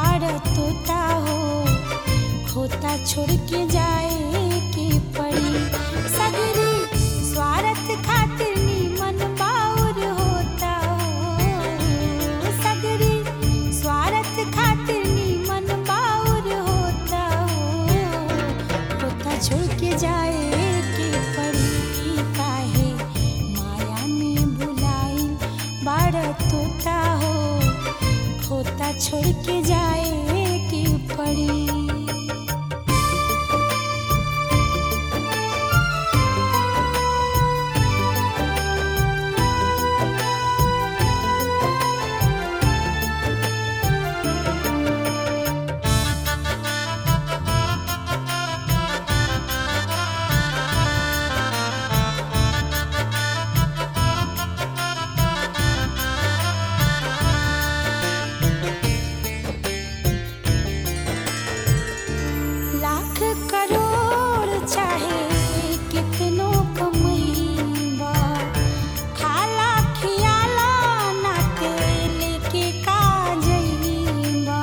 बाड़ तोता हो खोता छोड़ के जाए के पड़ी सगरी स्वार्थ खातिर नीमन बाउर होता हो सगरी स्वार्थ खातिर नीमन बाउर होता हो खोता छोड़ के जाए के पड़ी काहे माया में भुलाई बाड़ तोता हो खोता छोड़ के जाए के पड़ी लाख करोड़ चाहे कितनो कमईबा खाला खियाला ना तेल के का जईबा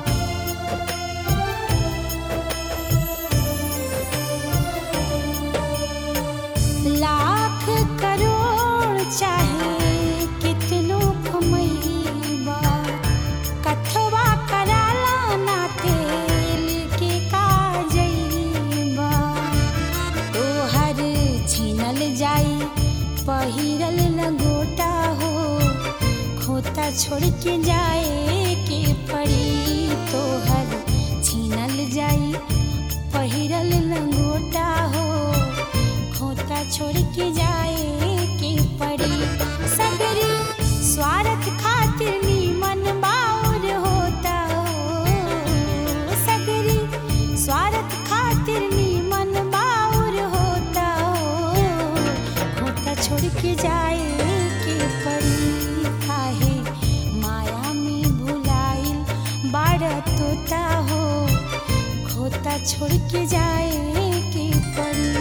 लाख करोड़ चाहे कितनो कमईबा कथवा कराला ना तेल के का जईबा तोहर छीनल जाई पहिरल लंगोटा हो खोता छोड़ के जाए के पड़ी तोहर छीनल जाई पहिरल लंगोटा हो खोता छोड़ के जाए के पड़ी सगरी स्वार्थ खातिर नीमन बाउर होता हो सगरी स्वार्थ खातिर नीमन बाउर होता हो खोता छोड़ के जाए के पड़ी काहे माया में भुलाइल बाड़ तोता हो खोता छोड़ के जाए के पड़ी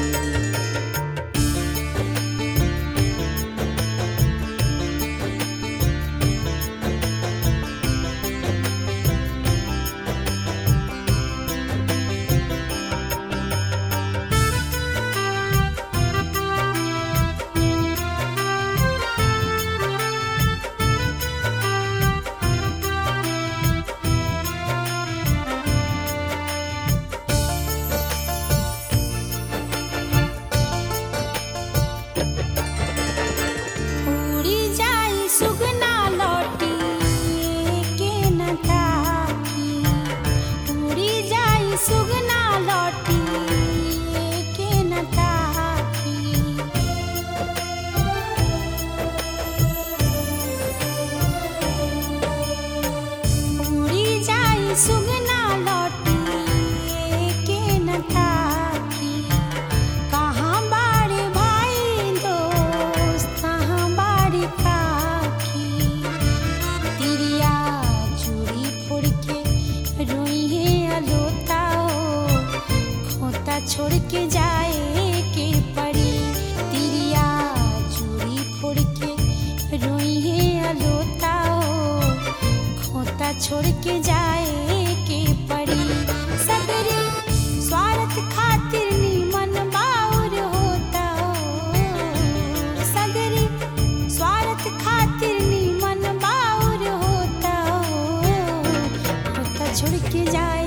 उड़ी जाई सुगना लौटी के न ताकी उड़ी जाई सुगना लौटी के न ताकी उड़ी जाई सुगना लौटी के न ताकी कहाँ बाड़े भाई दोस्त कहाँ बाड़े काकी तिरिया चूड़ी फोड़ के रोई है अलोता हो खोता छोड़ के जाए के पड़ी तिरिया चूड़ी फोड़ के रोई है अलोता हो खोता छोड़ के जाए के पड़ी सगरी स्वार्थ खातिर नीमन बाउर होता हो सगरी स्वार्थ खातिर नीमन बाउर होता हो खोता छोड़ के जाए